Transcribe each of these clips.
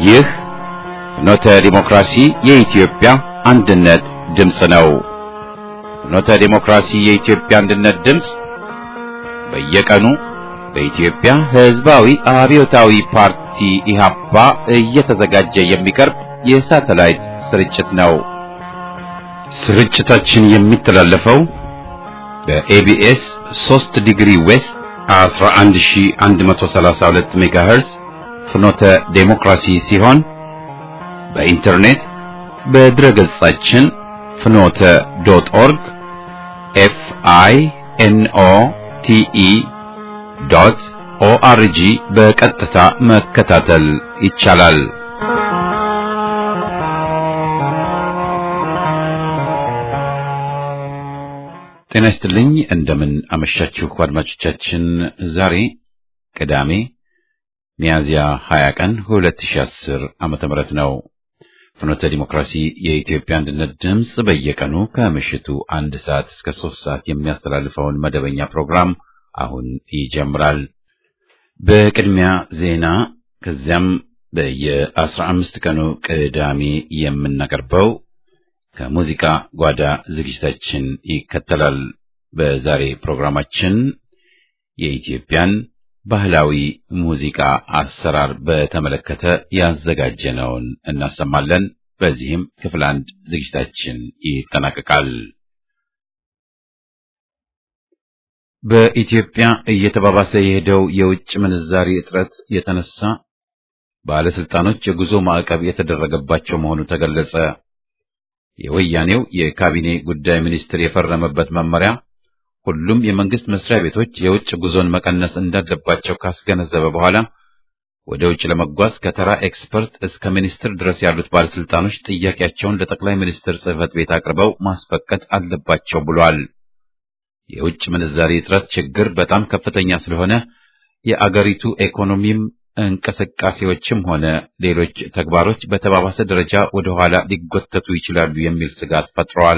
ይህ ፍኖተ ዲሞክራሲ የኢትዮጵያ አንድነት ድምፅ ነው። ፍኖተ ዲሞክራሲ የኢትዮጵያ አንድነት ድምፅ በየቀኑ በኢትዮጵያ ሕዝባዊ አብዮታዊ ፓርቲ ኢህአፓ እየተዘጋጀ የሚቀርብ የሳተላይት ስርጭት ነው። ስርጭታችን የሚተላለፈው በኤቢኤስ 3 ዲግሪ ዌስት 11132 ሜጋሄርዝ ፍኖተ ዴሞክራሲ ሲሆን በኢንተርኔት በድረ ገጻችን ፍኖተ ዶት ኦርግ ኤፍ አይ ኤን ኦ ቲ ኢ ዶት ኦአርጂ በቀጥታ መከታተል ይቻላል። ጤና ይስጥልኝ። እንደምን አመሻችሁ አድማጮቻችን። ዛሬ ቅዳሜ ሚያዝያ 20 ቀን 2010 ዓመተ ምህረት ነው። ፍኖተ ዲሞክራሲ የኢትዮጵያ አንድነት ድምፅ በየቀኑ ከምሽቱ አንድ ሰዓት እስከ ሶስት ሰዓት የሚያስተላልፈውን መደበኛ ፕሮግራም አሁን ይጀምራል። በቅድሚያ ዜና፣ ከዚያም በየአስራ አምስት ቀኑ ቅዳሜ የምናቀርበው ከሙዚቃ ጓዳ ዝግጅታችን ይከተላል። በዛሬ ፕሮግራማችን የኢትዮጵያን ባህላዊ ሙዚቃ አሰራር በተመለከተ ያዘጋጀነውን እናሰማለን። በዚህም ክፍል አንድ ዝግጅታችን ይጠናቀቃል። በኢትዮጵያ እየተባባሰ የሄደው የውጭ ምንዛሪ እጥረት የተነሳ ባለስልጣኖች የጉዞ ማዕቀብ የተደረገባቸው መሆኑ ተገለጸ። የወያኔው የካቢኔ ጉዳይ ሚኒስትር የፈረመበት መመሪያ ሁሉም የመንግስት መስሪያ ቤቶች የውጭ ጉዞን መቀነስ እንዳለባቸው ካስገነዘበ በኋላ ወደ ውጭ ለመጓዝ ከተራ ኤክስፐርት እስከ ሚኒስትር ድረስ ያሉት ባለስልጣኖች ጥያቄያቸውን ለጠቅላይ ሚኒስትር ጽሕፈት ቤት አቅርበው ማስፈቀድ አለባቸው ብሏል። የውጭ ምንዛሪ እጥረት ችግር በጣም ከፍተኛ ስለሆነ የአገሪቱ ኢኮኖሚም እንቅስቃሴዎችም ሆነ ሌሎች ተግባሮች በተባባሰ ደረጃ ወደ ኋላ ሊጎተቱ ይችላሉ የሚል ስጋት ፈጥረዋል።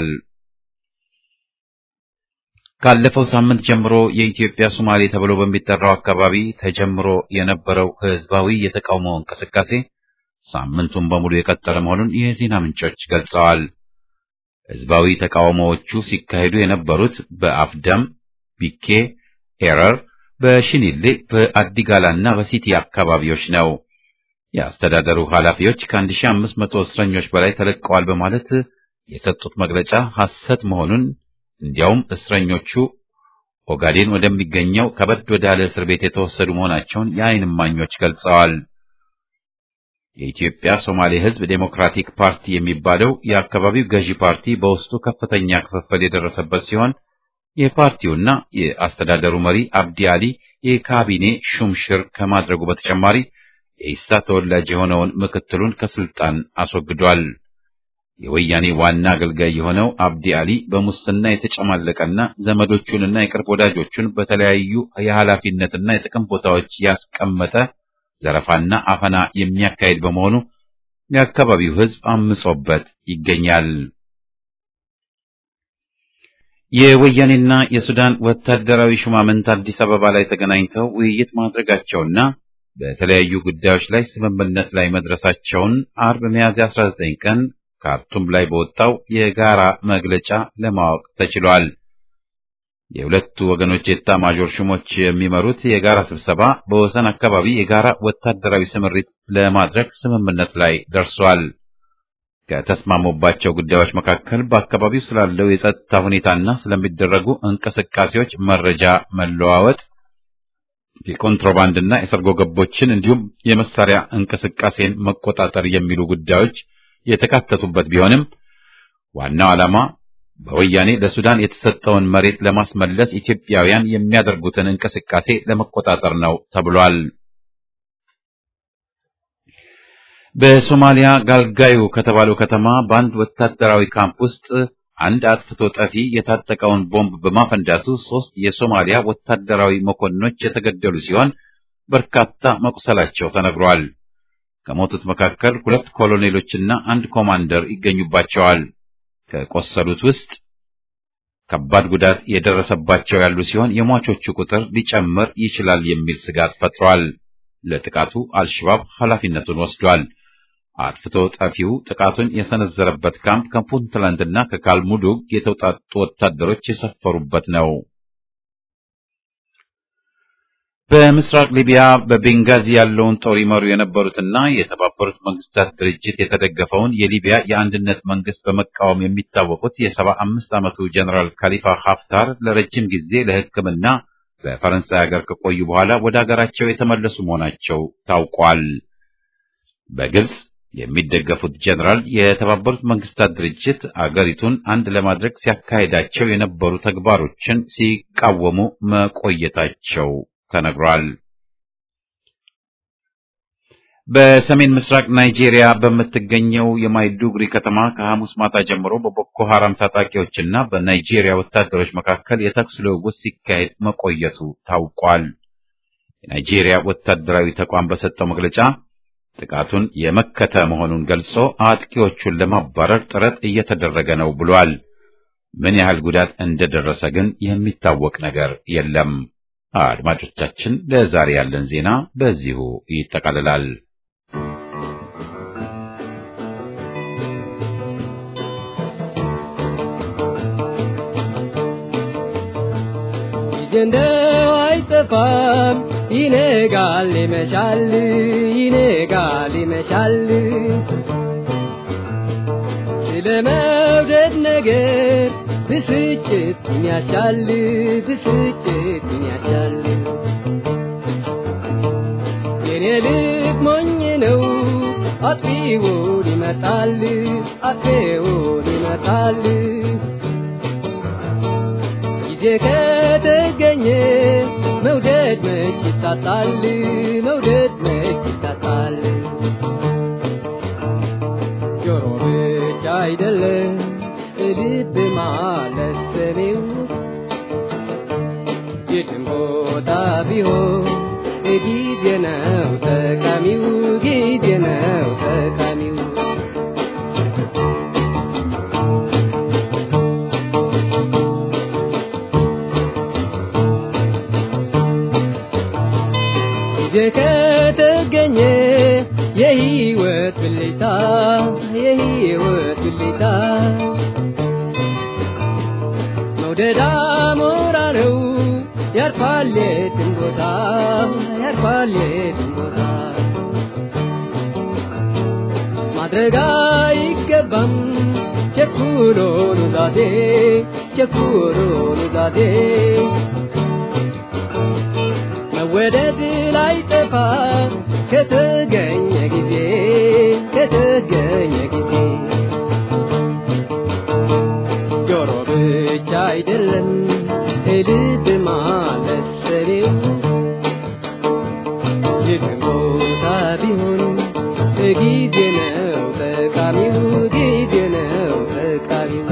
ካለፈው ሳምንት ጀምሮ የኢትዮጵያ ሶማሌ ተብሎ በሚጠራው አካባቢ ተጀምሮ የነበረው ህዝባዊ የተቃውሞ እንቅስቃሴ ሳምንቱን በሙሉ የቀጠለ መሆኑን የዜና ምንጮች ገልጸዋል። ህዝባዊ ተቃውሞዎቹ ሲካሄዱ የነበሩት በአፍደም፣ ቢኬ፣ ሄረር በሽኒሌ በአዲጋላና በሲቲ አካባቢዎች ነው። የአስተዳደሩ ኃላፊዎች ከ1500 እስረኞች በላይ ተለቀዋል በማለት የሰጡት መግለጫ ሐሰት መሆኑን እንዲያውም እስረኞቹ ኦጋዴን ወደሚገኘው ከበድ ወዳለ እስር ቤት የተወሰዱ መሆናቸውን የዓይን እማኞች ገልጸዋል። የኢትዮጵያ ሶማሌ ህዝብ ዴሞክራቲክ ፓርቲ የሚባለው የአካባቢው ገዢ ፓርቲ በውስጡ ከፍተኛ ክፍፍል የደረሰበት ሲሆን የፓርቲውና የአስተዳደሩ መሪ አብዲ አሊ የካቢኔ ሹምሽር ከማድረጉ በተጨማሪ የኢሳ ተወላጅ የሆነውን ምክትሉን ከስልጣን አስወግዷል። የወያኔ ዋና አገልጋይ የሆነው አብዲ አሊ በሙስና የተጨማለቀና ዘመዶቹንና የቅርብ ወዳጆቹን በተለያዩ የኃላፊነትና የጥቅም ቦታዎች ያስቀመጠ ዘረፋና አፈና የሚያካሄድ በመሆኑ የአካባቢው ህዝብ አምጾበት ይገኛል። የወያኔና የሱዳን ወታደራዊ ሹማምንት አዲስ አበባ ላይ ተገናኝተው ውይይት ማድረጋቸውና በተለያዩ ጉዳዮች ላይ ስምምነት ላይ መድረሳቸውን አርብ ሚያዝያ 19 ቀን ካርቱም ላይ በወጣው የጋራ መግለጫ ለማወቅ ተችሏል። የሁለቱ ወገኖች የኤታ ማዦር ሹሞች የሚመሩት የጋራ ስብሰባ በወሰን አካባቢ የጋራ ወታደራዊ ስምሪት ለማድረግ ስምምነት ላይ ደርሷል። ከተስማሙባቸው ጉዳዮች መካከል በአካባቢው ስላለው የጸጥታ ሁኔታና ስለሚደረጉ እንቅስቃሴዎች መረጃ መለዋወጥ፣ የኮንትሮባንድና የሰርጎ ገቦችን እንዲሁም የመሳሪያ እንቅስቃሴን መቆጣጠር የሚሉ ጉዳዮች የተካተቱበት ቢሆንም ዋናው ዓላማ በወያኔ ለሱዳን የተሰጠውን መሬት ለማስመለስ ኢትዮጵያውያን የሚያደርጉትን እንቅስቃሴ ለመቆጣጠር ነው ተብሏል። በሶማሊያ ጋልጋዩ ከተባለው ከተማ በአንድ ወታደራዊ ካምፕ ውስጥ አንድ አጥፍቶ ጠፊ የታጠቀውን ቦምብ በማፈንዳቱ ሶስት የሶማሊያ ወታደራዊ መኮንኖች የተገደሉ ሲሆን በርካታ መቁሰላቸው ተነግሯል። ከሞቱት መካከል ሁለት ኮሎኔሎችና አንድ ኮማንደር ይገኙባቸዋል። ከቆሰሉት ውስጥ ከባድ ጉዳት የደረሰባቸው ያሉ ሲሆን የሟቾቹ ቁጥር ሊጨምር ይችላል የሚል ስጋት ፈጥሯል። ለጥቃቱ አልሸባብ ኃላፊነቱን ወስዷል። አጥፍቶ ጠፊው ጥቃቱን የሰነዘረበት ካምፕ ከፑንትላንድና ከካልሙዱግ የተውጣጡ ወታደሮች የሰፈሩበት ነው። በምስራቅ ሊቢያ በቤንጋዚ ያለውን ጦር ይመሩ የነበሩትና የተባበሩት መንግስታት ድርጅት የተደገፈውን የሊቢያ የአንድነት መንግስት በመቃወም የሚታወቁት የሰባ አምስት ዓመቱ ጀኔራል ካሊፋ ሀፍታር ለረጅም ጊዜ ለሕክምና በፈረንሳይ ሀገር ከቆዩ በኋላ ወደ ሀገራቸው የተመለሱ መሆናቸው ታውቋል። በግብጽ የሚደገፉት ጀኔራል የተባበሩት መንግስታት ድርጅት አገሪቱን አንድ ለማድረግ ሲያካሂዳቸው የነበሩ ተግባሮችን ሲቃወሙ መቆየታቸው ተነግሯል። በሰሜን ምስራቅ ናይጄሪያ በምትገኘው የማይዱጉሪ ከተማ ከሐሙስ ማታ ጀምሮ በቦኮ ሐራም ታጣቂዎችና በናይጄሪያ ወታደሮች መካከል የተኩስ ልውውጥ ሲካሄድ መቆየቱ ታውቋል። የናይጄሪያ ወታደራዊ ተቋም በሰጠው መግለጫ ጥቃቱን የመከተ መሆኑን ገልጾ አጥቂዎቹን ለማባረር ጥረት እየተደረገ ነው ብሏል። ምን ያህል ጉዳት እንደደረሰ ግን የሚታወቅ ነገር የለም። አድማጮቻችን፣ ለዛሬ ያለን ዜና በዚሁ ይጠቃልላል። እንደው አይጠፋም ይነጋል ይመሻል ይነጋል ይመሻል ስለ መውደድ ነገር ብስጭት ያሻል ብስጭት ያሻል የኔ ልብ ሞኝ ነው አጥፊውን ይመጣል አጥፊውን ይመጣል ጊዜ ከተገኘ መውደድ መች ይታጣል መውደድ መች ይታጣል ጆሮ ብቻ አይደለም ልብ ማለት ሰሜው የትም ቦታ ቢሆን ጊዜ ነው ጠቃሚው ጊዜ ነው ጠቃሚው ጊዜ ከተገኘ የህይወት ብልታ የህይወት ብልታ መውደድ አሞራ ነው ያርፋል የትም ቦታ ያርፋል የትም ቦታ ማድረግ አይገባም ቸኩሎ ኑዛዜ ቸኩሎ ኑዛዜ መወደድ ላይ ጠፋ ከተገኘ ጊዜ ከተገኘ ጊዜ ጆሮ ብቻ አይደለም ልብ ማለት ሰሬው የትም ቦታ ቢሆን ጊዜ ነው ጠቃሚው ጊዜ ነው ጠቃሚው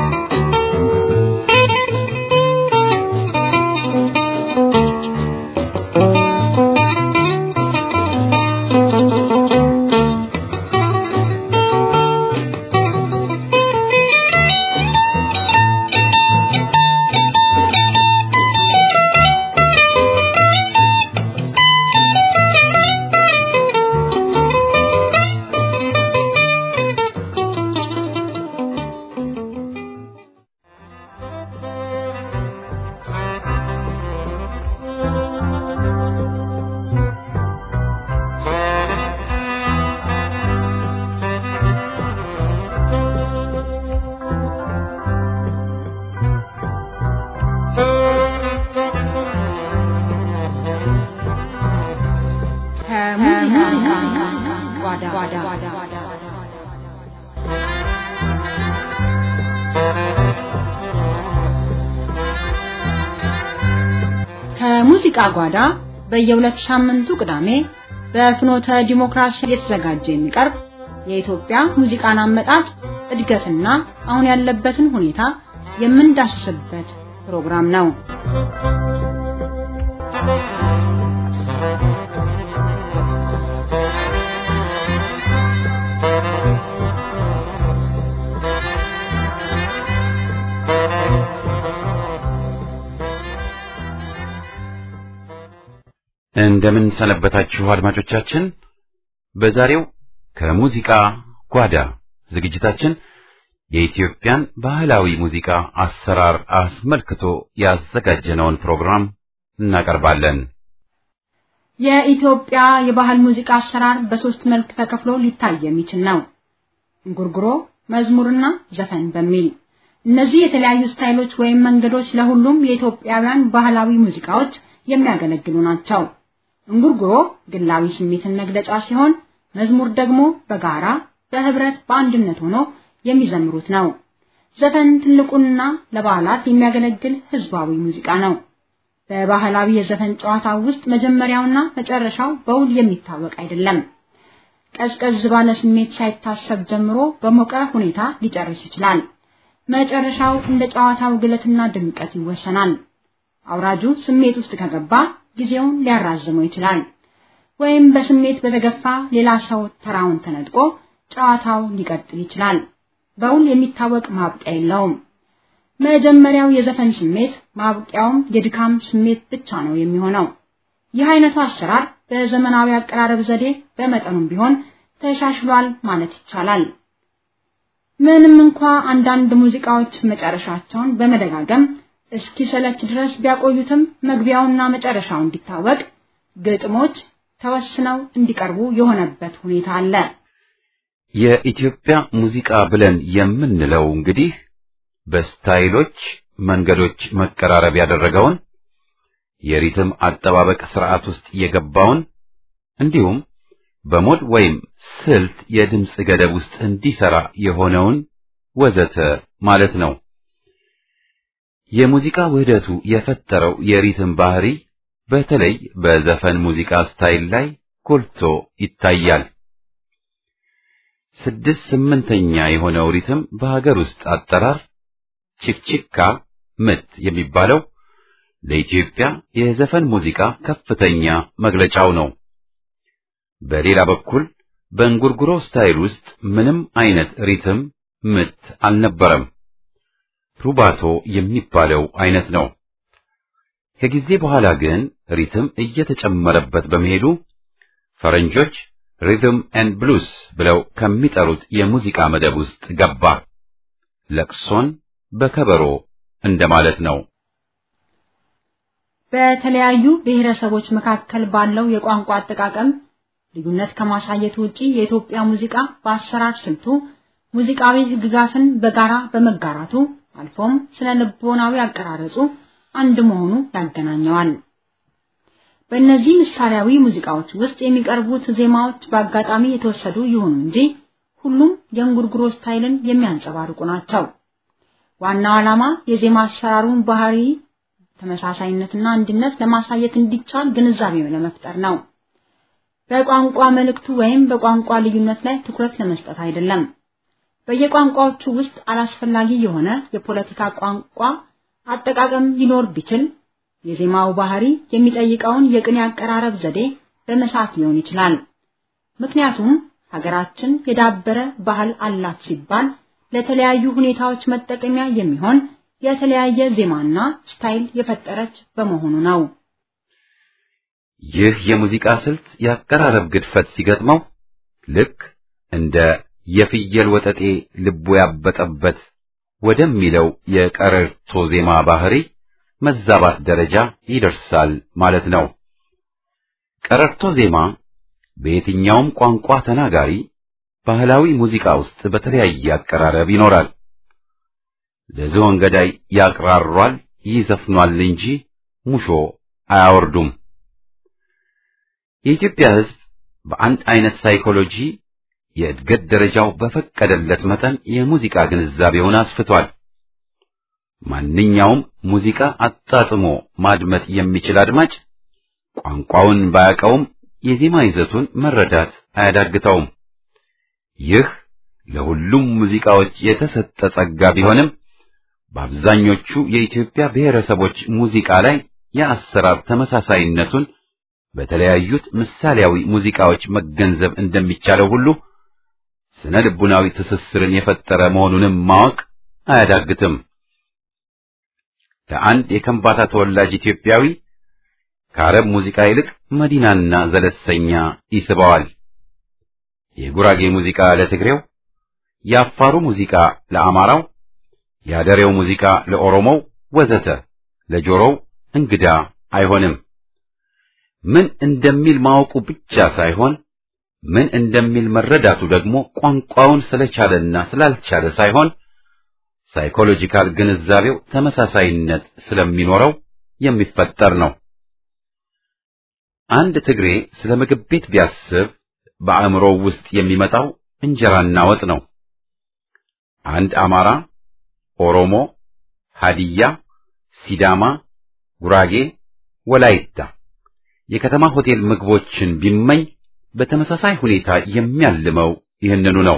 ከሙዚቃ ጓዳ በየሁለት ሳምንቱ ቅዳሜ በፍኖተ ዲሞክራሲ የተዘጋጀ የሚቀርብ የኢትዮጵያ ሙዚቃን አመጣጥ እድገትና አሁን ያለበትን ሁኔታ የምንዳስስበት ፕሮግራም ነው። እንደምን ሰነበታችሁ አድማጮቻችን። በዛሬው ከሙዚቃ ጓዳ ዝግጅታችን የኢትዮጵያን ባህላዊ ሙዚቃ አሰራር አስመልክቶ ያዘጋጀነውን ፕሮግራም እናቀርባለን። የኢትዮጵያ የባህል ሙዚቃ አሰራር በሶስት መልክ ተከፍሎ ሊታይ የሚችል ነው። እንጉርጉሮ፣ መዝሙርና ዘፈን በሚል እነዚህ የተለያዩ ስታይሎች ወይም መንገዶች ለሁሉም የኢትዮጵያውያን ባህላዊ ሙዚቃዎች የሚያገለግሉ ናቸው። እንጉርጉሮ ግላዊ ስሜትን መግለጫ ሲሆን፣ መዝሙር ደግሞ በጋራ በህብረት በአንድነት ሆኖ የሚዘምሩት ነው። ዘፈን ትልቁና ለበዓላት የሚያገለግል ህዝባዊ ሙዚቃ ነው። በባህላዊ የዘፈን ጨዋታ ውስጥ መጀመሪያውና መጨረሻው በውል የሚታወቅ አይደለም። ቀዝቀዝ ባለ ስሜት ሳይታሰብ ጀምሮ በሞቀ ሁኔታ ሊጨርስ ይችላል። መጨረሻው እንደ ጨዋታው ግለትና ድምቀት ይወሰናል። አውራጁ ስሜት ውስጥ ከገባ ጊዜውን ሊያራዝመው ይችላል። ወይም በስሜት በተገፋ ሌላ ሰው ተራውን ተነጥቆ ጨዋታው ሊቀጥል ይችላል። በውል የሚታወቅ ማብቂያ የለውም። መጀመሪያው የዘፈን ስሜት ማብቂያውም የድካም ስሜት ብቻ ነው የሚሆነው። ይህ አይነቱ አሰራር በዘመናዊ አቀራረብ ዘዴ በመጠኑም ቢሆን ተሻሽሏል ማለት ይቻላል። ምንም እንኳ አንዳንድ ሙዚቃዎች መጨረሻቸውን በመደጋገም እስኪሰለች ድረስ ቢያቆዩትም መግቢያውና መጨረሻው እንዲታወቅ ግጥሞች ተወስነው እንዲቀርቡ የሆነበት ሁኔታ አለ። የኢትዮጵያ ሙዚቃ ብለን የምንለው እንግዲህ በስታይሎች መንገዶች መቀራረብ ያደረገውን የሪትም አጠባበቅ ስርዓት ውስጥ የገባውን እንዲሁም በሞድ ወይም ስልት የድምፅ ገደብ ውስጥ እንዲሰራ የሆነውን ወዘተ ማለት ነው። የሙዚቃ ውህደቱ የፈጠረው የሪትም ባህሪ በተለይ በዘፈን ሙዚቃ ስታይል ላይ ጎልቶ ይታያል። ስድስት ስምንተኛ የሆነው ሪትም በሀገር ውስጥ አጠራር ቺክቺካ ምት የሚባለው ለኢትዮጵያ የዘፈን ሙዚቃ ከፍተኛ መግለጫው ነው። በሌላ በኩል በእንጉርጉሮ ስታይል ውስጥ ምንም አይነት ሪትም ምት አልነበረም። ሩባቶ የሚባለው አይነት ነው። ከጊዜ በኋላ ግን ሪትም እየተጨመረበት በመሄዱ ፈረንጆች ሪትም ኤንድ ብሉስ ብለው ከሚጠሩት የሙዚቃ መደብ ውስጥ ገባ። ለቅሶን በከበሮ እንደማለት ነው። በተለያዩ ብሔረሰቦች መካከል ባለው የቋንቋ አጠቃቀም ልዩነት ከማሳየት ውጪ የኢትዮጵያ ሙዚቃ በአሰራር ስልቱ ሙዚቃዊ ሕግጋትን በጋራ በመጋራቱ አልፎም ስለ ልቦናዊ አቀራረጹ አንድ መሆኑ ያገናኘዋል። በእነዚህ ምሳሌያዊ ሙዚቃዎች ውስጥ የሚቀርቡት ዜማዎች በአጋጣሚ የተወሰዱ ይሁኑ እንጂ ሁሉም የእንጉርጉሮ ስታይልን የሚያንጸባርቁ ናቸው። ዋናው ዓላማ የዜማ አሰራሩን ባህሪ ተመሳሳይነትና አንድነት ለማሳየት እንዲቻል ግንዛቤ ለመፍጠር ነው። በቋንቋ መልእክቱ ወይም በቋንቋ ልዩነት ላይ ትኩረት ለመስጠት አይደለም። በየቋንቋዎቹ ውስጥ አላስፈላጊ የሆነ የፖለቲካ ቋንቋ አጠቃቀም ሊኖር ቢችል የዜማው ባህሪ የሚጠይቀውን የቅኔ አቀራረብ ዘዴ በመሳት ሊሆን ይችላል። ምክንያቱም ሀገራችን የዳበረ ባህል አላት ሲባል ለተለያዩ ሁኔታዎች መጠቀሚያ የሚሆን የተለያየ ዜማና ስታይል የፈጠረች በመሆኑ ነው። ይህ የሙዚቃ ስልት የአቀራረብ ግድፈት ሲገጥመው ልክ እንደ የፍየል ወጠጤ ልቡ ያበጠበት ወደሚለው የቀረርቶ ዜማ ባህሪ መዛባት ደረጃ ይደርሳል ማለት ነው። ቀረርቶ ዜማ በየትኛውም ቋንቋ ተናጋሪ ባህላዊ ሙዚቃ ውስጥ በተለያየ አቀራረብ ይኖራል። ለዝሆን ገዳይ ያቅራሯል፣ ይዘፍኗል እንጂ ሙሾ አያወርዱም። የኢትዮጵያ ሕዝብ በአንድ አይነት ሳይኮሎጂ የእድገት ደረጃው በፈቀደለት መጠን የሙዚቃ ግንዛቤውን አስፍቷል። ማንኛውም ሙዚቃ አጣጥሞ ማድመጥ የሚችል አድማጭ ቋንቋውን ባያውቀውም የዜማ ይዘቱን መረዳት አያዳግተውም። ይህ ለሁሉም ሙዚቃዎች የተሰጠ ጸጋ ቢሆንም በአብዛኞቹ የኢትዮጵያ ብሔረሰቦች ሙዚቃ ላይ የአሰራር ተመሳሳይነቱን በተለያዩት ምሳሌያዊ ሙዚቃዎች መገንዘብ እንደሚቻለው ሁሉ ስነ ልቡናዊ ትስስርን የፈጠረ መሆኑንም ማወቅ አያዳግትም። ለአንድ የከምባታ ተወላጅ ኢትዮጵያዊ ከአረብ ሙዚቃ ይልቅ መዲናና ዘለሰኛ ይስበዋል። የጉራጌ ሙዚቃ ለትግሬው፣ የአፋሩ ሙዚቃ ለአማራው፣ የአደሬው ሙዚቃ ለኦሮሞው ወዘተ ለጆሮው እንግዳ አይሆንም። ምን እንደሚል ማወቁ ብቻ ሳይሆን ምን እንደሚል መረዳቱ ደግሞ ቋንቋውን ስለቻለና ስላልቻለ ሳይሆን ሳይኮሎጂካል ግንዛቤው ተመሳሳይነት ስለሚኖረው የሚፈጠር ነው። አንድ ትግሬ ስለ ምግብ ቤት ቢያስብ በአእምሮው ውስጥ የሚመጣው እንጀራና ወጥ ነው። አንድ አማራ፣ ኦሮሞ፣ ሀዲያ፣ ሲዳማ፣ ጉራጌ፣ ወላይታ የከተማ ሆቴል ምግቦችን ቢመኝ በተመሳሳይ ሁኔታ የሚያልመው ይህንኑ ነው።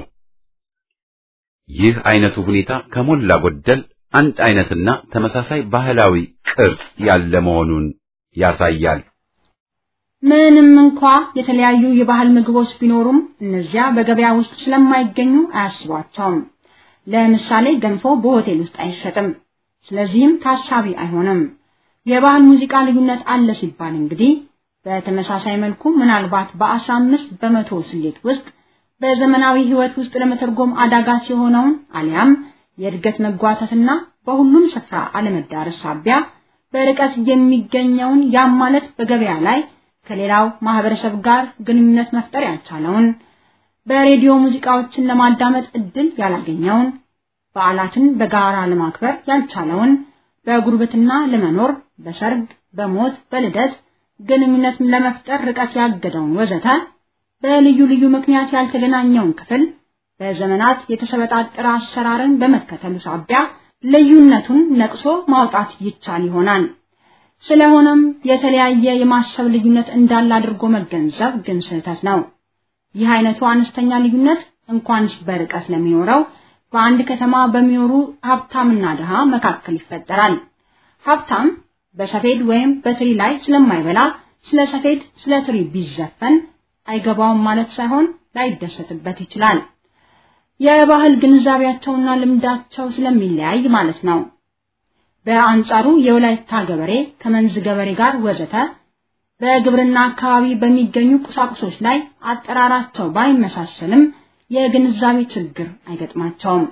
ይህ አይነቱ ሁኔታ ከሞላ ጎደል አንድ አይነትና ተመሳሳይ ባህላዊ ቅርጽ ያለ መሆኑን ያሳያል። ምንም እንኳ የተለያዩ የባህል ምግቦች ቢኖሩም እነዚያ በገበያ ውስጥ ስለማይገኙ አያስቧቸውም። ለምሳሌ ገንፎ በሆቴል ውስጥ አይሸጥም፣ ስለዚህም ታሳቢ አይሆንም። የባህል ሙዚቃ ልዩነት አለ ሲባል እንግዲህ በተመሳሳይ መልኩ ምናልባት በአስራ አምስት በመቶ ስሌት ውስጥ በዘመናዊ ሕይወት ውስጥ ለመተርጎም አዳጋች የሆነውን አሊያም የእድገት መጓተትና በሁሉም ስፍራ አለመዳረስ ሳቢያ በርቀት የሚገኘውን ያም ማለት በገበያ ላይ ከሌላው ማህበረሰብ ጋር ግንኙነት መፍጠር ያልቻለውን በሬዲዮ ሙዚቃዎችን ለማዳመጥ እድል ያላገኘውን በዓላትን በጋራ ለማክበር ያልቻለውን በጉርብትና ለመኖር በሰርግ፣ በሞት፣ በልደት ግንኙነት ለመፍጠር ርቀት ያገደውን ወዘተ በልዩ ልዩ ምክንያት ያልተገናኘውን ክፍል በዘመናት የተሰበጣጠረ አሰራርን በመከተሉ ሳቢያ ልዩነቱን ነቅሶ ማውጣት ይቻል ይሆናል። ስለሆነም የተለያየ የማሰብ ልዩነት እንዳለ አድርጎ መገንዘብ ግን ስህተት ነው። ይህ አይነቱ አነስተኛ ልዩነት እንኳንስ በርቀት ለሚኖረው በአንድ ከተማ በሚኖሩ ሀብታምና ድሃ መካከል ይፈጠራል። ሀብታም በሰፌድ ወይም በትሪ ላይ ስለማይበላ ስለ ሰፌድ፣ ስለ ትሪ ቢዘፈን አይገባውም ማለት ሳይሆን ላይደሰትበት ይችላል። የባህል ግንዛቤያቸውና ልምዳቸው ስለሚለያይ ማለት ነው። በአንጻሩ የወላይታ ገበሬ ከመንዝ ገበሬ ጋር ወዘተ በግብርና አካባቢ በሚገኙ ቁሳቁሶች ላይ አጠራራቸው ባይመሳሰልም የግንዛቤ ችግር አይገጥማቸውም።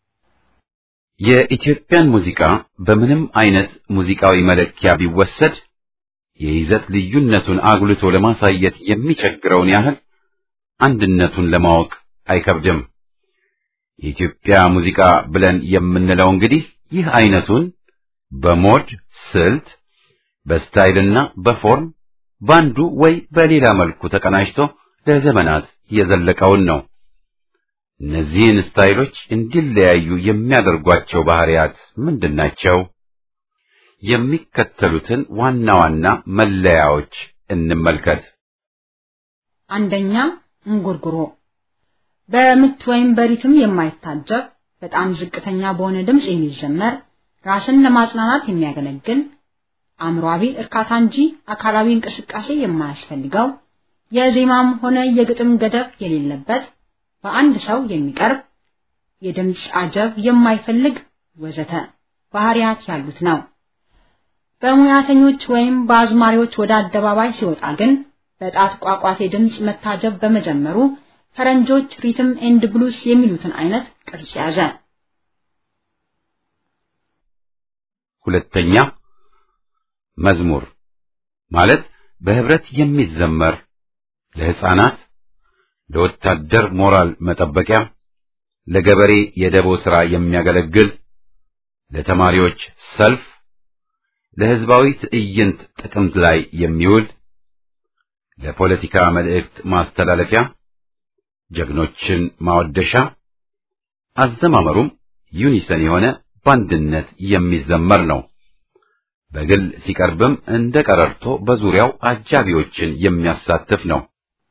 የኢትዮጵያን ሙዚቃ በምንም አይነት ሙዚቃዊ መለኪያ ቢወሰድ የይዘት ልዩነቱን አጉልቶ ለማሳየት የሚቸግረውን ያህል አንድነቱን ለማወቅ አይከብድም። የኢትዮጵያ ሙዚቃ ብለን የምንለው እንግዲህ ይህ አይነቱን በሞድ ስልት፣ በስታይልና በፎርም ባንዱ ወይ በሌላ መልኩ ተቀናጅቶ ለዘመናት የዘለቀውን ነው። እነዚህን ስታይሎች እንዲለያዩ የሚያደርጓቸው ባህሪያት ምንድናቸው? የሚከተሉትን ዋና ዋና መለያዎች እንመልከት። አንደኛ እንጉርጉሮ በምት ወይም በሪትም የማይታጀብ በጣም ዝቅተኛ በሆነ ድምፅ የሚዘመር ራስን ለማጽናናት የሚያገለግል አእምሯዊ እርካታ እንጂ አካላዊ እንቅስቃሴ የማያስፈልገው የዜማም ሆነ የግጥም ገደብ የሌለበት በአንድ ሰው የሚቀርብ የድምፅ አጀብ የማይፈልግ ወዘተ ባህሪያት ያሉት ነው። በሙያተኞች ወይም በአዝማሪዎች ወደ አደባባይ ሲወጣ ግን በጣት ቋቋቴ ድምፅ መታጀብ በመጀመሩ ፈረንጆች ሪትም ኤንድ ብሉስ የሚሉትን አይነት ቅርጽ ያዘ። ሁለተኛ መዝሙር ማለት በህብረት የሚዘመር ለሕፃናት፣ ለወታደር ሞራል መጠበቂያ፣ ለገበሬ የደቦ ሥራ የሚያገለግል፣ ለተማሪዎች ሰልፍ፣ ለሕዝባዊ ትዕይንት ጥቅምት ላይ የሚውል፣ ለፖለቲካ መልእክት ማስተላለፊያ፣ ጀግኖችን ማወደሻ፣ አዘማመሩም ዩኒሰን የሆነ በአንድነት የሚዘመር ነው። በግል ሲቀርብም እንደ ቀረርቶ በዙሪያው አጃቢዎችን የሚያሳትፍ ነው።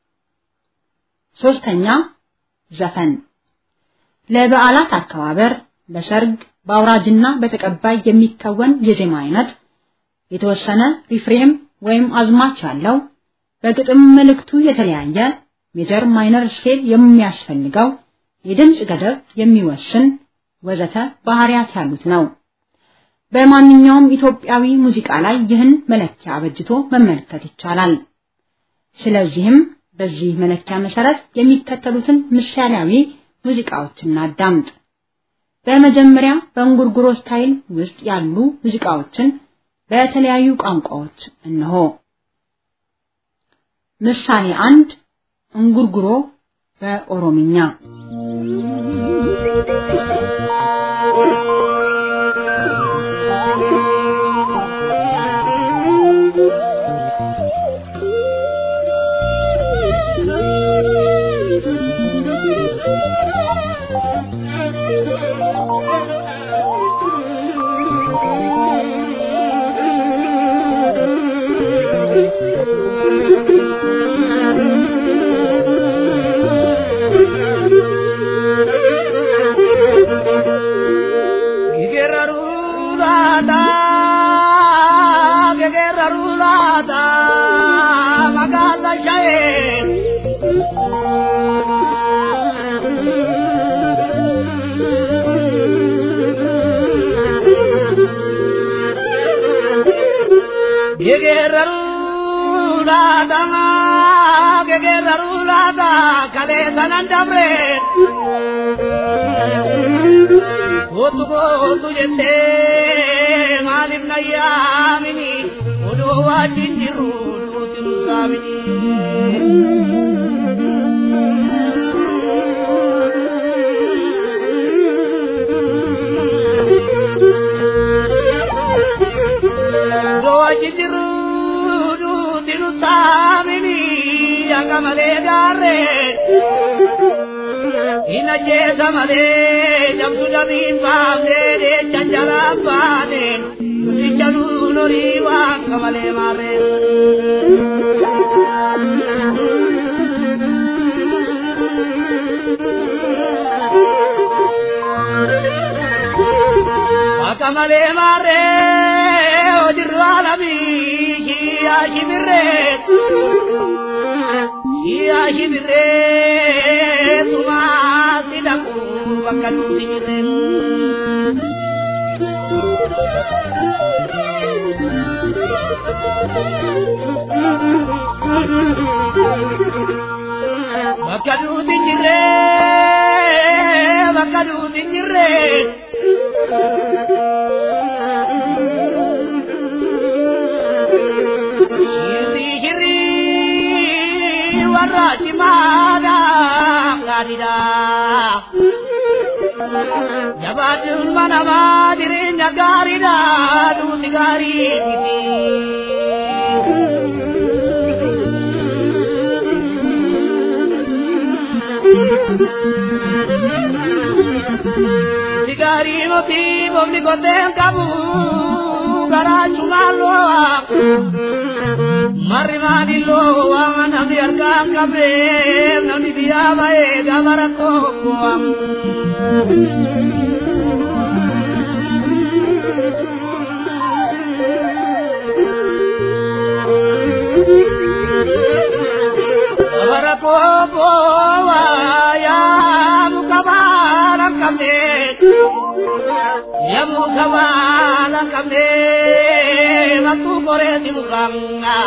ሶስተኛ ዘፈን ለበዓላት አከባበር፣ ለሰርግ፣ በአውራጅና በተቀባይ የሚከወን የዜማ አይነት የተወሰነ ሪፍሬም ወይም አዝማች ያለው በግጥም መልእክቱ የተለያየ ሜጀር ማይነር ስኬል የሚያስፈልገው የድምፅ ገደብ የሚወስን ወዘተ ባህሪያት ያሉት ነው። በማንኛውም ኢትዮጵያዊ ሙዚቃ ላይ ይህን መለኪያ አበጅቶ መመልከት ይቻላል። ስለዚህም በዚህ መለኪያ መሰረት የሚከተሉትን ምሳሌያዊ ሙዚቃዎችን እናዳምጥ። በመጀመሪያ በእንጉርጉሮ ስታይል ውስጥ ያሉ ሙዚቃዎችን በተለያዩ ቋንቋዎች እነሆ። ምሳሌ አንድ እንጉርጉሮ በኦሮምኛ Gootu gootu jettee maaliif na yaamini odoo wajjin jirru duuti nu saamini. Odoo wajjin jirru duuti nu saamini akka malee gaarree. Ina jeesa malee jamtu jamiin baafnee deecha jalaa baane nuti norii waan kamalee maarree. Akka malee maarree hojiirra alamii shiyyaa shibirree. Shiyyaa shibirree sumaa si dhaqu bakka nuti jirreen. Bakka nuti jirree bakka nuti jirree. Shirri shirri warra cimaadha gaariidha. Jabaachuun manamaa jireenya gaariidha nuti gaarii miti. Si gaarii miti boobni koteen qabu garaachuu maaloo Marri maadilloo waan namni harkaan qabee namni biyyaa ba'ee gaafa rakkoo bu'amu. Gaafa rakkoo bu'aa yaa muka baala qabee. Yamu kabala kamne matu kore timuranga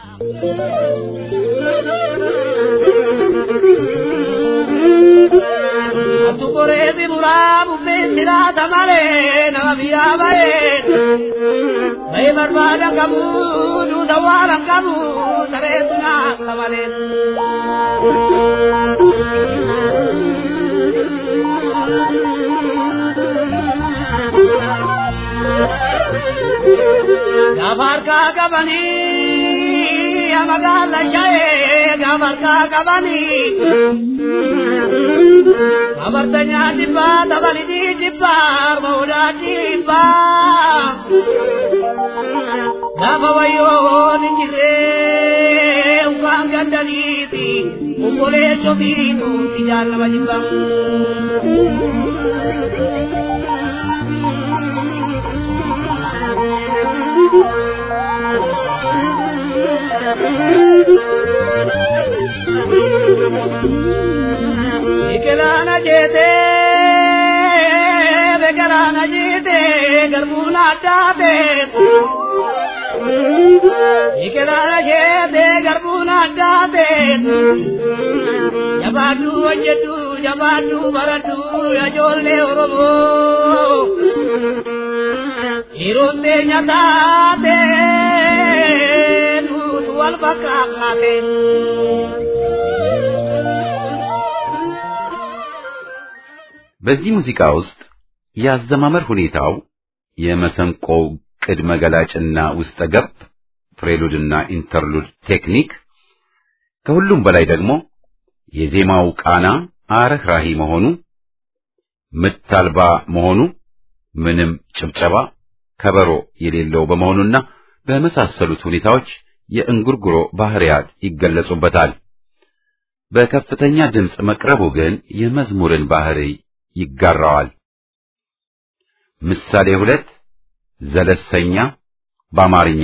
Matu kore timurabu pesira tamale nama biya bae Bae barbada kamu du dawara kamu sare tuna tamale Gabarka kabani amagala jaye gabarka kabani Abartanya dibba tabali di dibba mauda dibba Gaba wayo ninjire ukang gandaliti ukole chobitu tijal majibang Biqilaana jeetee beekalaana jeetee garbuun addaate. Biqilaana jeetee garbuun addaate jabaadhu hojjedhu jabaadhu baradhu ijoollee oromoo dhiirotee nyataate nuutu wal fakkaate. በዚህ ሙዚቃ ውስጥ የአዘማመር ሁኔታው የመሰንቆው ቅድመ ገላጭና ውስጠ ገብ ፕሬሉድና ኢንተርሉድ ቴክኒክ ከሁሉም በላይ ደግሞ የዜማው ቃና አረህራሂ መሆኑ ምት አልባ መሆኑ ምንም ጭብጨባ ከበሮ የሌለው በመሆኑና በመሳሰሉት ሁኔታዎች የእንጉርጉሮ ባህሪያት ይገለጹበታል። በከፍተኛ ድምፅ መቅረቡ ግን የመዝሙርን ባህሪ ይጋራዋል። ምሳሌ ሁለት ዘለሰኛ በአማርኛ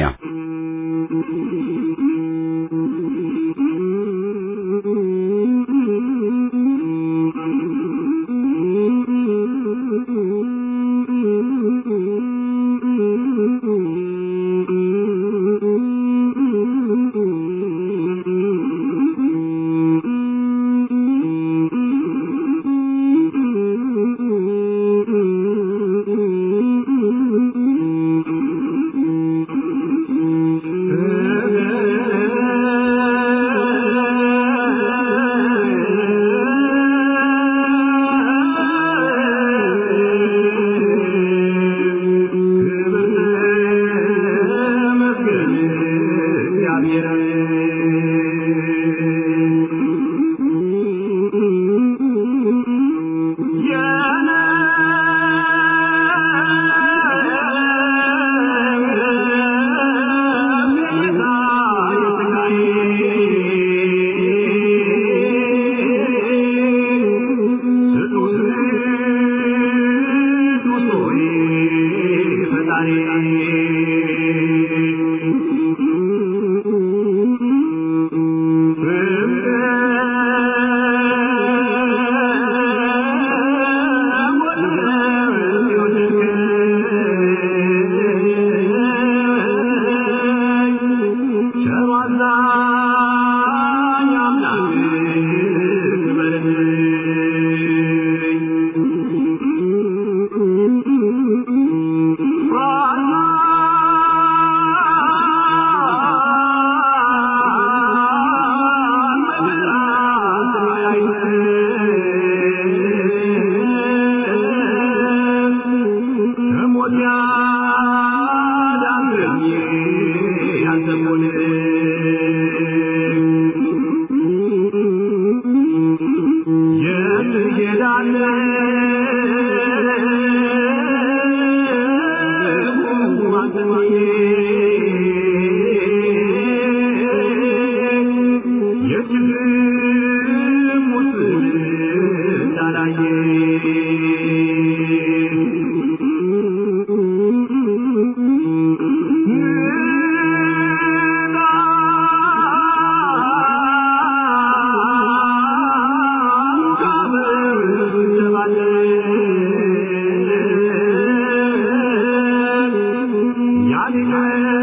Yeah.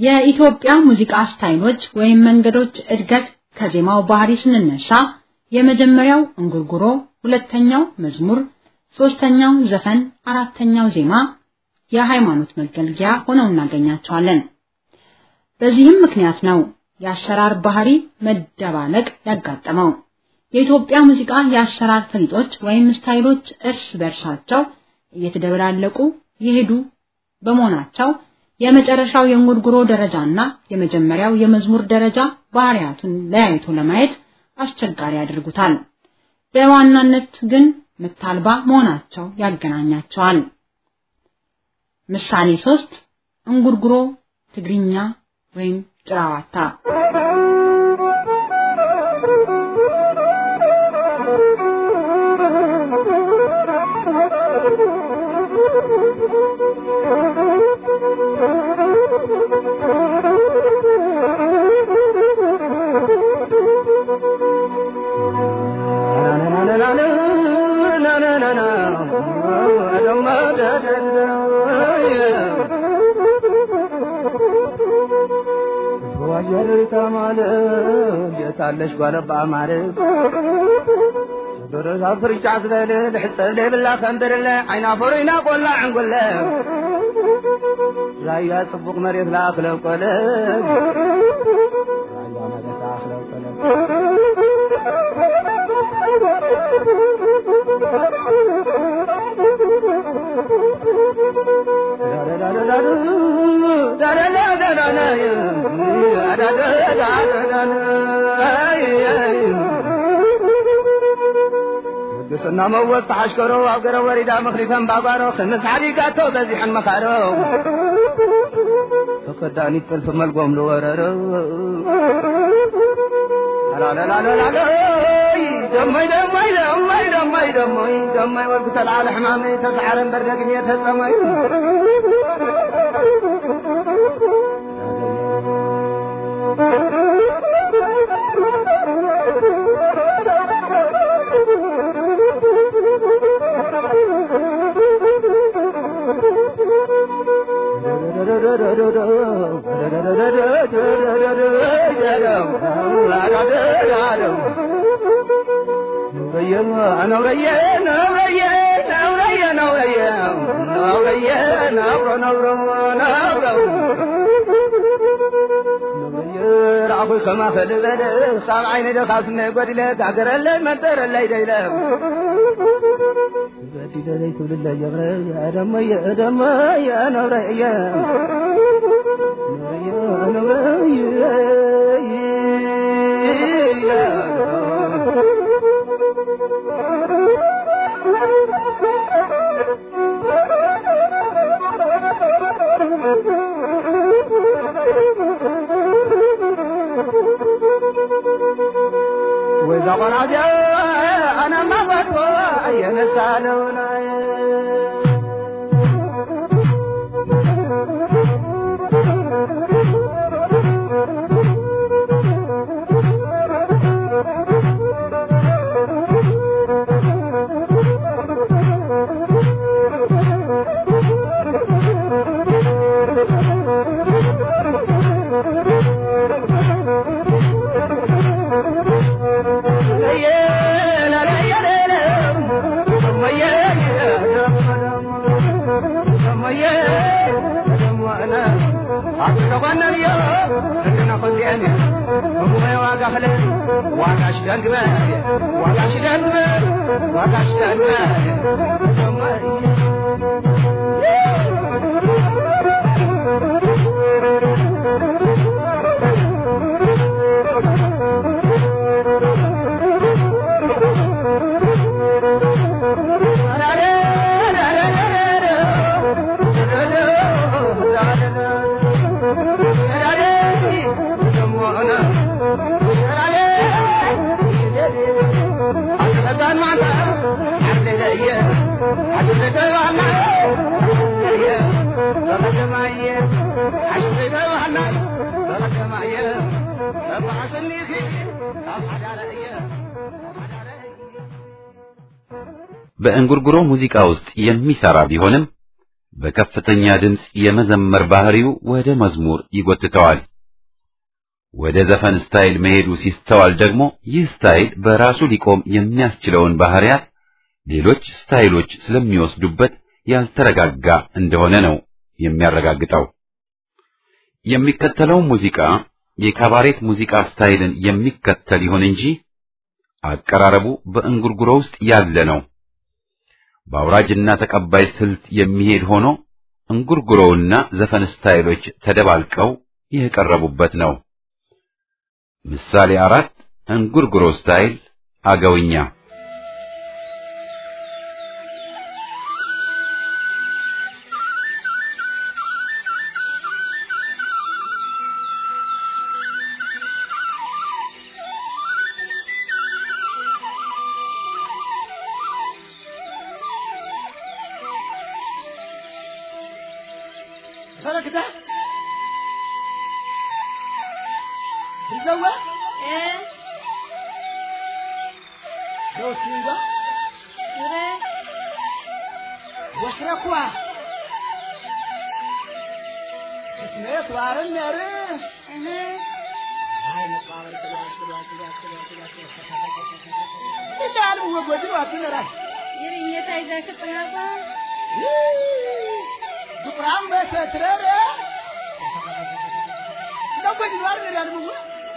የኢትዮጵያ ሙዚቃ ስታይሎች ወይም መንገዶች እድገት ከዜማው ባህሪ ስንነሳ የመጀመሪያው እንጉርጉሮ፣ ሁለተኛው መዝሙር፣ ሶስተኛው ዘፈን፣ አራተኛው ዜማ የሃይማኖት መገልገያ ሆነው እናገኛቸዋለን። በዚህም ምክንያት ነው የአሰራር ባህሪ መደባለቅ ያጋጠመው። የኢትዮጵያ ሙዚቃ የአሰራር ፈሊጦች ወይም ስታይሎች እርስ በርሳቸው እየተደበላለቁ የሄዱ በመሆናቸው የመጨረሻው የእንጉርጉሮ ደረጃና የመጀመሪያው የመዝሙር ደረጃ ባህሪያቱን ለያይቶ ለማየት አስቸጋሪ ያደርጉታል። በዋናነት ግን ምታልባ መሆናቸው ያገናኛቸዋል። ምሳሌ ሶስት እንጉርጉሮ ትግርኛ ወይም ጭራዋታ ታለሽ ጓለባ ማለት ደረዛ ፍርጫ ዝበለ ድሕፀ ዘይብላ ከንብርለ ዓይና ፈሩይና ቆላ ዕንጉለ ራያ ጽቡቕ መሬት ላእኽለ ቆለ ራያ መሬት ላእኽለ ቆለ ቅስና መወዝ ተሓሽከሮ ኣብ ገረ ወሪዳ መኽሪፈን ባጓሮ ክምስ ሓዲጋቶ በዚሐን መኻሮ ተኸዳኒት ጥልፊ መልጎም ዝወረሮ ደሞይ ደሞይ ደሞይ ደሞይ ደሞይ ደሞይ ወልኩ ተልዓለ ሕማመይ ተሰዓረን በርደግን የተፀመዩ ከማ ፈልበለ ሳብ ዓይነ ደኻስነ ጎዲለ ጋገረለ መንጠረለይ ደይለ በዲለለይ ትብልለ የብረ ደመየ ደመየ ነብረየ ወይዛ ቆራዚ አናማ ወጥቶ የነሳነውና በእንጉርጉሮ ሙዚቃ ውስጥ የሚሰራ ቢሆንም በከፍተኛ ድምፅ የመዘመር ባህሪው ወደ መዝሙር ይጎትተዋል። ወደ ዘፈን ስታይል መሄዱ ሲስተዋል ደግሞ ይህ ስታይል በራሱ ሊቆም የሚያስችለውን ባህሪያት ሌሎች ስታይሎች ስለሚወስዱበት ያልተረጋጋ እንደሆነ ነው የሚያረጋግጠው። የሚከተለው ሙዚቃ የካባሬት ሙዚቃ ስታይልን የሚከተል ይሁን እንጂ አቀራረቡ በእንጉርጉሮ ውስጥ ያለ ነው። በአውራጅና ተቀባይ ስልት የሚሄድ ሆኖ እንጉርጉሮውና ዘፈን ስታይሎች ተደባልቀው የቀረቡበት ነው። ምሳሌ አራት እንጉርጉሮ ስታይል አገውኛ ፈረክታ ይዘዋ ዶሲንጋ ወሽረኳ ስሜት ዋርን ነር እንዳሉ ወጎድ ዋትነራል ዱቁራም በሰትረረ እንደጎድ ዋርን ነር ደግሞ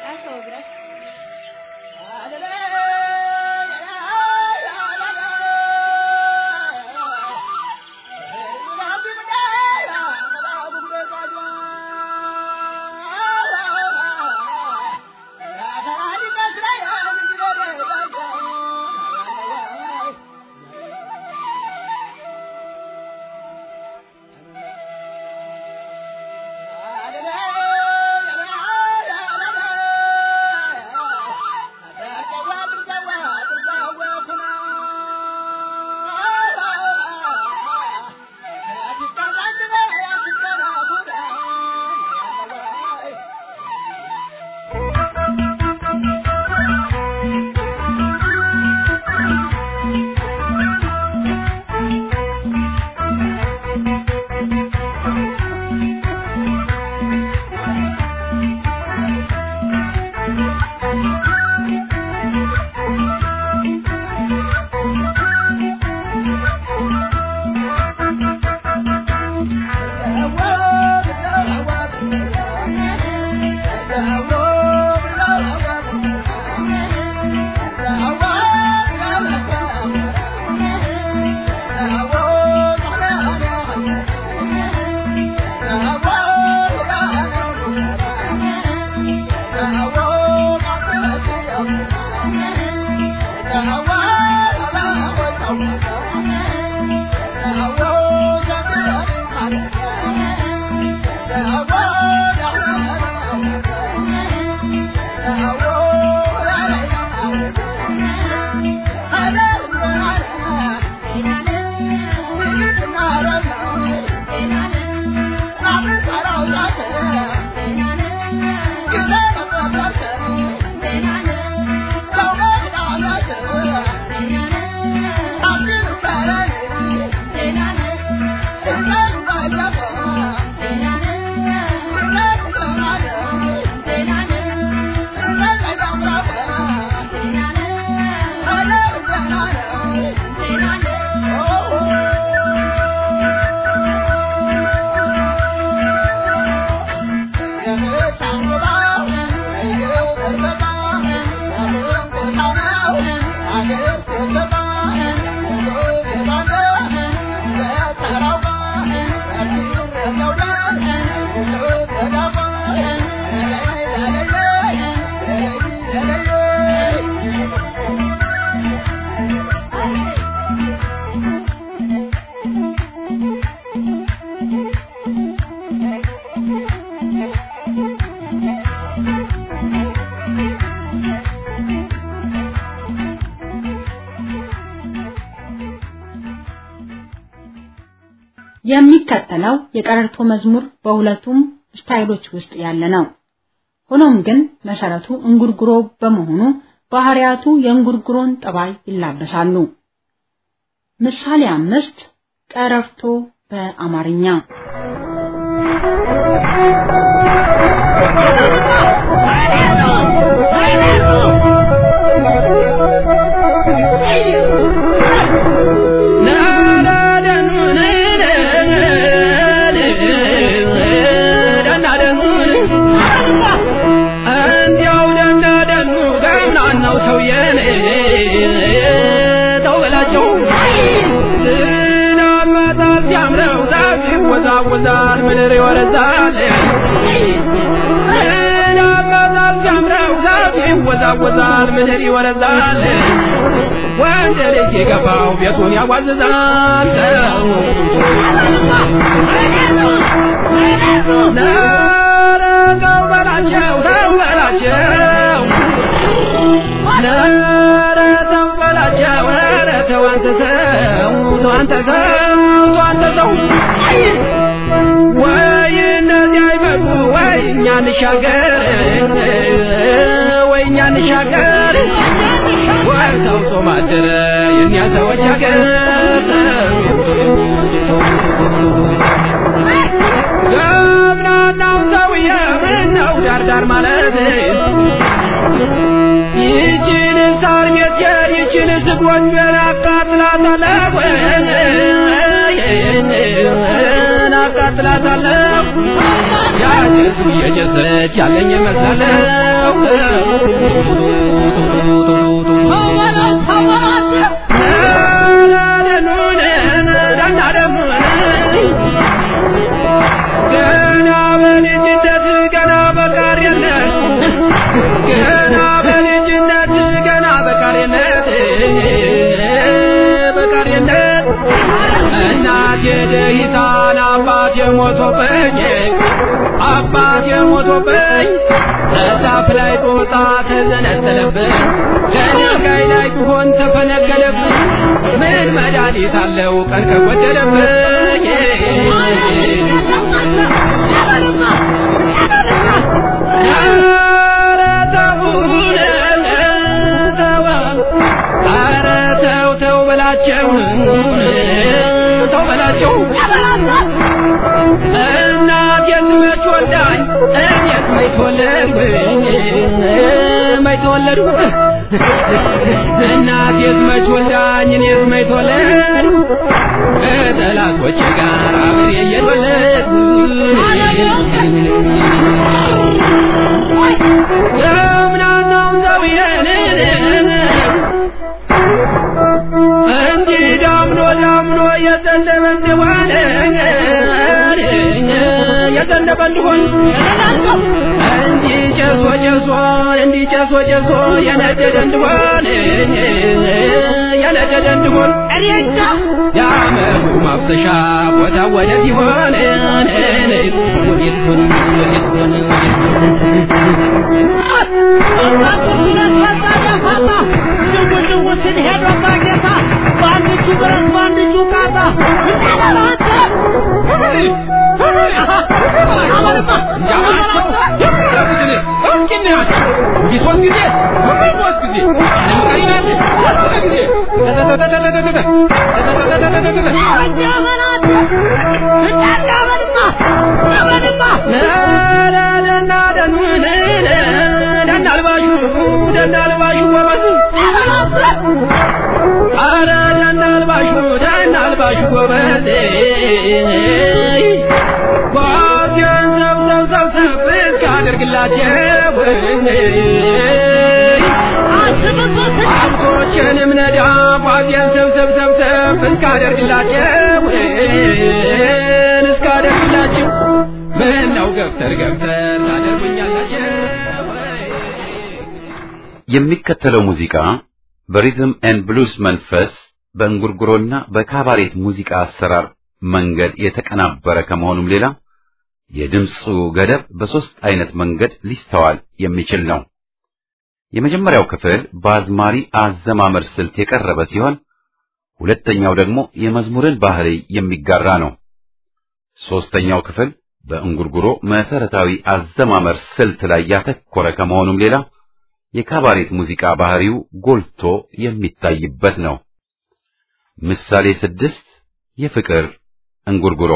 የሚከተለው የቀረርቶ መዝሙር በሁለቱም ስታይሎች ውስጥ ያለ ነው። ሆኖም ግን መሰረቱ እንጉርጉሮ በመሆኑ ባህሪያቱ የእንጉርጉሮን ጠባይ ይላበሳሉ። ምሳሌ አምስት ቀረርቶ በአማርኛ ይወዛወዛል ምድር ይወረዛል ናባዛል ሲያምረው ዛፍ ይወዛወዛል ምድር ይወረዛል ወንድ ልጅ የገባው ቤቱን ያዋዝዛል ኧረ ተው በላቸው ተው በላቸው ኧረ ተው በላቸው ኧረ ተው አንተ ሰው ተው አንተ ሰው ተው አንተ ሰው ወይ እነዚህ አይመጡ ወይ እኛ እንሻገር ወይ እኛ እንሻገር ወይ ሰው ጾም አደረ የእኛ ሰዎች ሀገር ገብናናው ሰውዬ ምነው ዳርዳር ማለት ይችን ሳር ቤት ይችን ዝጎጆን አቃጥላታለሁ አቃጥላታለሁ ያጀሱ እየጀሰች ያለኝ ይመስላለሁ ገና በልጅነት ገና በቃሪነት ገና በልጅነት ገና በቃሪነት በቃሪነት እናቴ ደሂታን አባቴ ሞቶብኝ አባቴ ሞቶብኝ ከዛፍ ላይ ጦጣ ተዘነጠለብኝ ከድንጋይ ላይ ቢሆን ተፈነቀለብኝ ምን መድኃኒት አለው ቀን ከጎደለብኝ ኧረ ተውን ተው ኧረ ተው ተው በላቸው ተው በላቸው እናት የስመች ወልዳኝ እኔስ መች ተወለድኩኝ መች ተወለድኩ እናት የስመች ወልዳኝ እኔስ መች ተወለድኩ ከጠላቶቼ ጋር አብሬ እየተወለድኩ ለምናናው ሰውዬን እንዲህ ዳምኖ ዳምኖ የዘነበ እንደሆነ የዘነበ እንደሆን እንዲህ ጨሶ ጨሶ እንዲህ ጨሶ ጨሶ የነደደ እንደሆን የነደደ እንደሆን የአመዱ ማፍሰሻ ቦታ ወዴት ይሆን ወዴት ሆን ወዴት ሆን ንጉስን ሄዶ ባጌታ በአንድ እጁ ብረት በአንድ እጁ ቃጣ ደናልባሹ ጎበዝ አረ ደናልባሹ ደናልባሹ ጎበዝ ጓዜን ሰብሰብ ሰብሰብ እስካደርግላቸው ሀብቶችንም ነዳ ጓዜን ሰብሰብ ሰብሰብ እስካደርግላቸው እስካደርግላቸው ምነው ገፍተር ገፍተር ታደርጉኛላቸው የሚከተለው ሙዚቃ በሪዝም ኤንድ ብሉስ መንፈስ በእንጉርጉሮና በካባሬት ሙዚቃ አሰራር መንገድ የተቀናበረ ከመሆኑም ሌላ የድምፁ ገደብ በሦስት አይነት መንገድ ሊስተዋል የሚችል ነው። የመጀመሪያው ክፍል በአዝማሪ አዘማመር ስልት የቀረበ ሲሆን ሁለተኛው ደግሞ የመዝሙርን ባህሪ የሚጋራ ነው። ሦስተኛው ክፍል በእንጉርጉሮ መሰረታዊ አዘማመር ስልት ላይ ያተኮረ ከመሆኑም ሌላ የካባሬት ሙዚቃ ባህሪው ጎልቶ የሚታይበት ነው። ምሳሌ ስድስት የፍቅር እንጉርጉሮ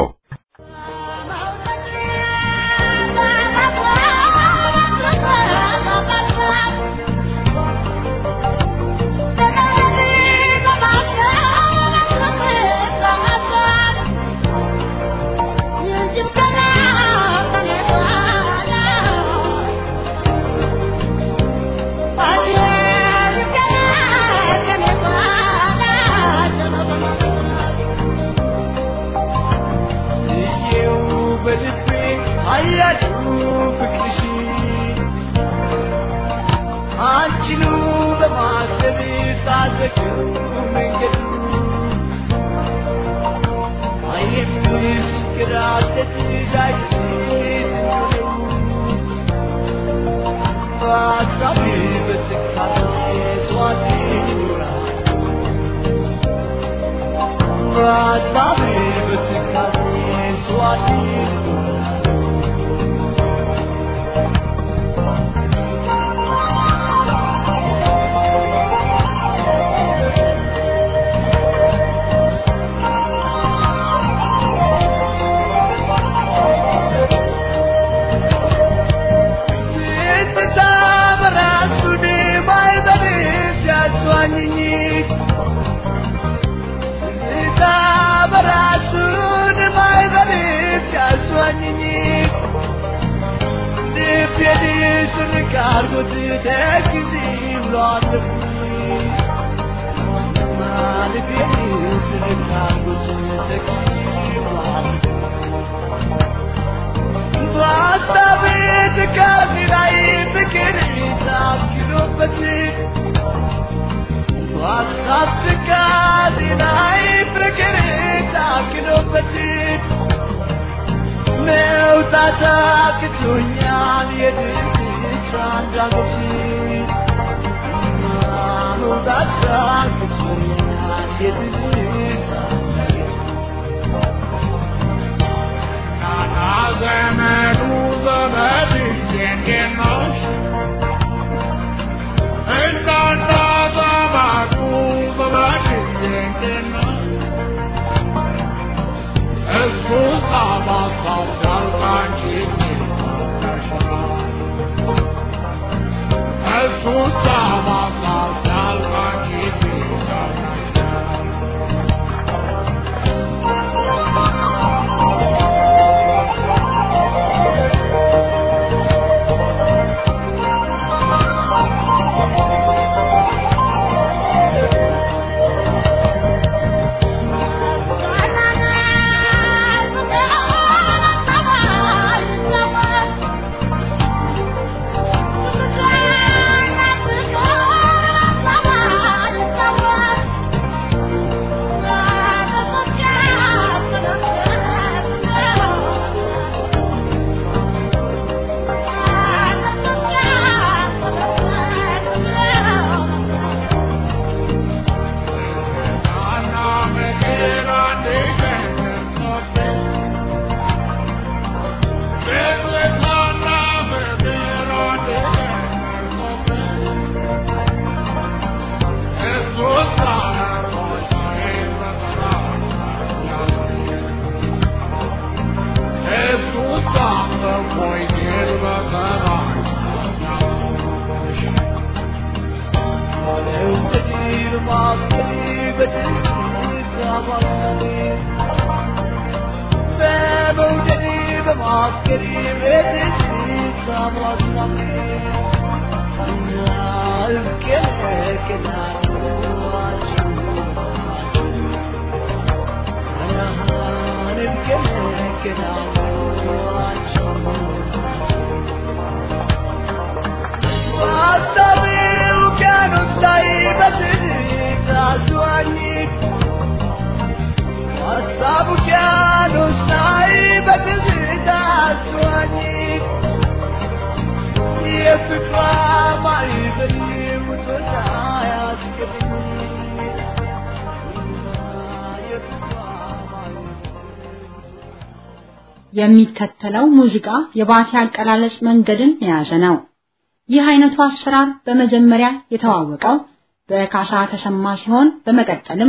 የሚከተለው ሙዚቃ የባቲ አቀላለጽ መንገድን የያዘ ነው። ይህ አይነቱ አሰራር በመጀመሪያ የተዋወቀው በካሳ ተሰማ ሲሆን በመቀጠልም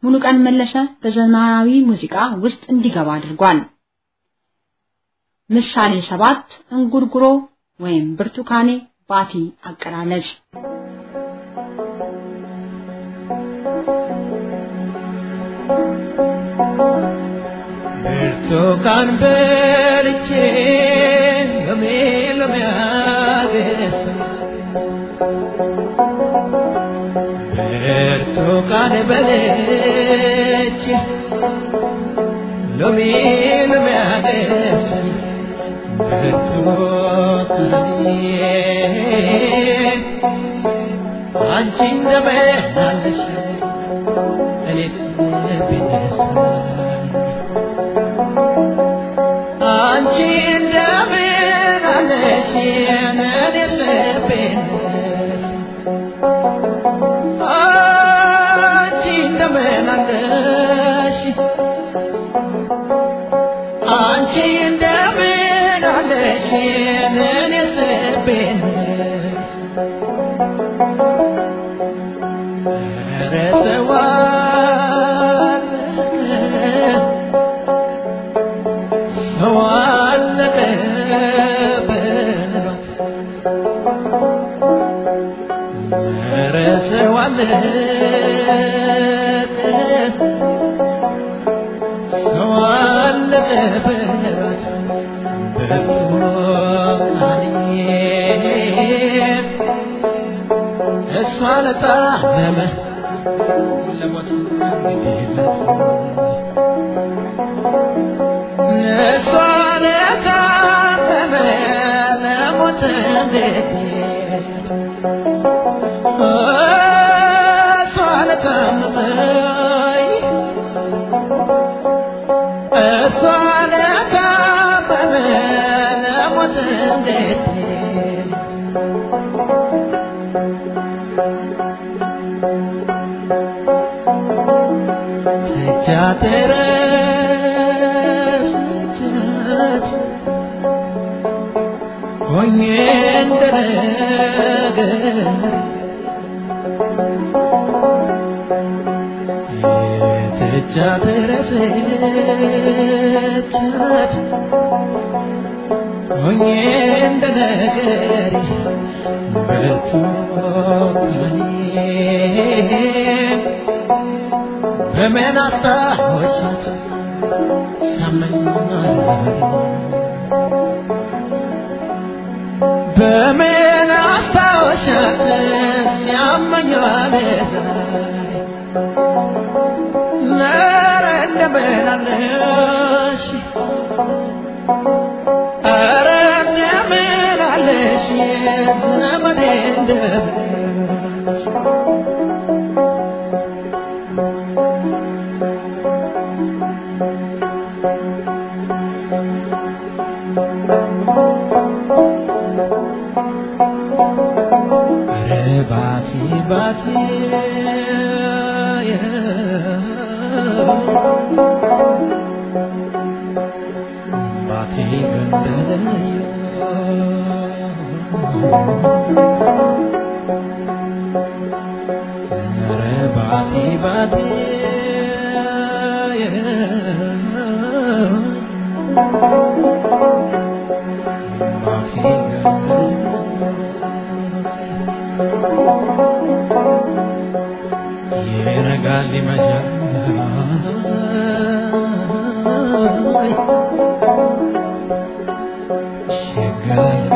ሙሉቀን መለሰ በዘመናዊ ሙዚቃ ውስጥ እንዲገባ አድርጓል። ምሳሌ ሰባት እንጉርጉሮ ወይም ብርቱካኔ ባቲ አቀራለች። ብርቱካን በልቼ ሎሜ ሎሜ አገሳ ብርቱካን በልቼ ሎሜ ሎሜ አገሳ ብርቱካኔ አንቺ እንደምን አለሽ እኔስ ቢነሳኝ አንቺ እንደምን አለሽ እኔስ ቢነሳኝ አንቺ እንደምን አለሽ አንቺ እንደምን አለሽ እኔስ ቢነሳኝ ኧረ ሰው አለቀ ሰው አለቀ በሏት ኧረ ሰው አለቀ ሰው አለቀ በሏት በቶማኔ እሷ ለታመመ ለሞት ግዴለት እሷ ለታመመ ለሞት ግዴለት እሷ ለታመመ እሷ ለታመመ ለሞት ግዴለት ተቻተረስቻት ሆኜ እንደነገር የተቻተረስቻት ሆኜ እንደነገር በቱካኔ በምን አስታወሻት ሳመኛል በምን አስታወሻት ሲያመኛል ኧረ እንደምን አለሽ ኧረ እንደምን አለሽ ዘመዴ እንደምን አለሽ ኧረ ባቲ ባቲ ባቲ ገንደለዮ ኧረ ባቲ ባቲ ባቲ ይነጋል ይመሻል ሸጋል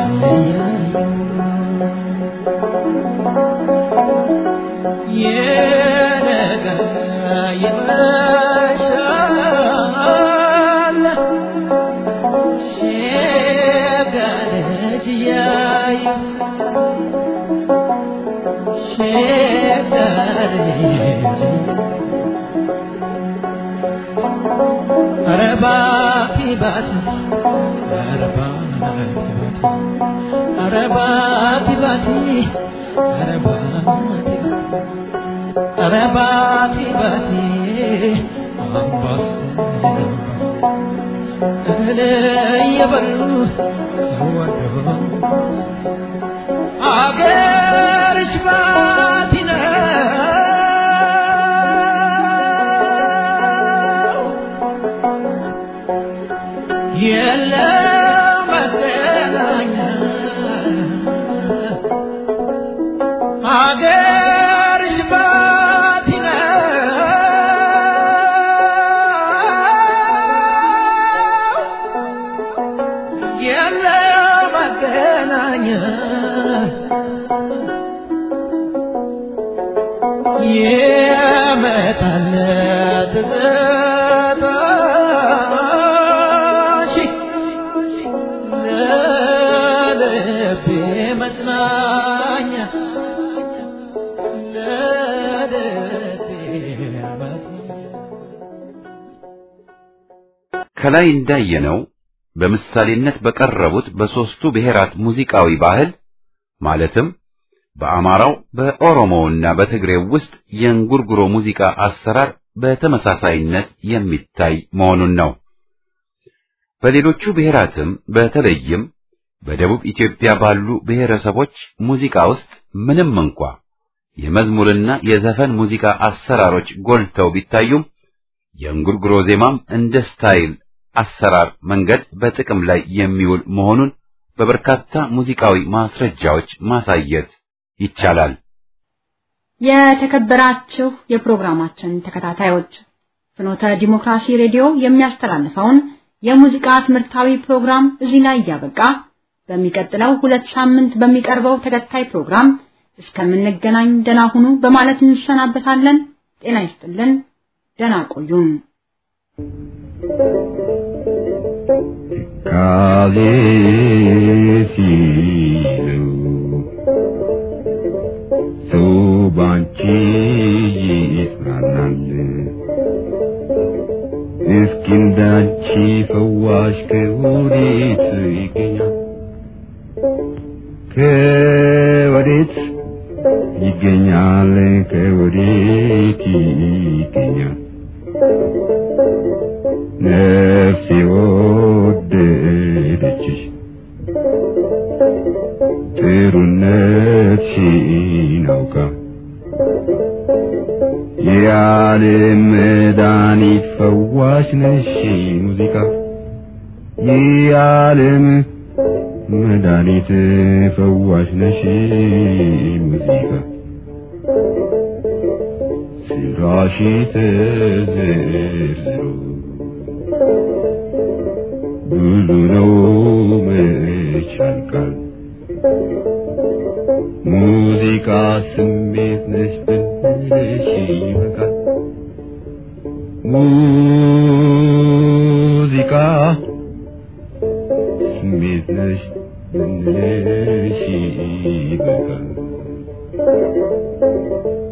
ይነጋል ይመሻል ሸጋል እያዩ ሸጋል ኧረ ባቲ ባቲ ኧረ ባቲ ባቲ ኧረ ባቲ ባቲ ኧረ ባቲ ኧረ ባቲ ባቲ አምባሰል እህል እየበሉ ሰው ወዶ አገርሽ ባቲ ነው የመጣለት ትዝታሽ ለልቤ መጽናኛ ለልቤ መጽናኛ ከላይ እንዳየነው በምሳሌነት በቀረቡት በሦስቱ ብሔራት ሙዚቃዊ ባህል ማለትም በአማራው በኦሮሞውና በትግሬው ውስጥ የእንጉርጉሮ ሙዚቃ አሰራር በተመሳሳይነት የሚታይ መሆኑን ነው። በሌሎቹ ብሔራትም በተለይም በደቡብ ኢትዮጵያ ባሉ ብሔረሰቦች ሙዚቃ ውስጥ ምንም እንኳ የመዝሙርና የዘፈን ሙዚቃ አሰራሮች ጎልተው ቢታዩም የእንጉርጉሮ ዜማም እንደ ስታይል አሰራር መንገድ በጥቅም ላይ የሚውል መሆኑን በበርካታ ሙዚቃዊ ማስረጃዎች ማሳየት ይቻላል። የተከበራችሁ የፕሮግራማችን ተከታታዮች ፍኖተ ዲሞክራሲ ሬዲዮ የሚያስተላልፈውን የሙዚቃ ትምህርታዊ ፕሮግራም እዚህ ላይ እያበቃ በሚቀጥለው ሁለት ሳምንት በሚቀርበው ተከታይ ፕሮግራም እስከምንገናኝ ደና ሁኑ በማለት እንሰናበታለን። ጤና ይስጥልን። ደና ቆዩን። ካሌ ሲሉ ሰው ባንቺ ይጽናናል። እስኪ እንዳንቺ ፈዋሽ ከወዴት ይገኛል? ከወዴት ይገኛል? ከወዴት ይገኛል? ነፍሴ ወደደችሽ ጥሩነትሽን አውቃ የዓለም መድኃኒት ፈዋሽ ነሽ ሙዚቃ የዓለም መድኃኒት ፈዋሽ ነሽ ሙዚቃ ስራሽ ተዘርዝሮ ብዙ ነው መች ያልቃል ሙዚቃ ስሜት ነሽ ብንልሽ ይበቃል ሙዚቃ ስሜት ነሽ ብንልሽ ይበቃል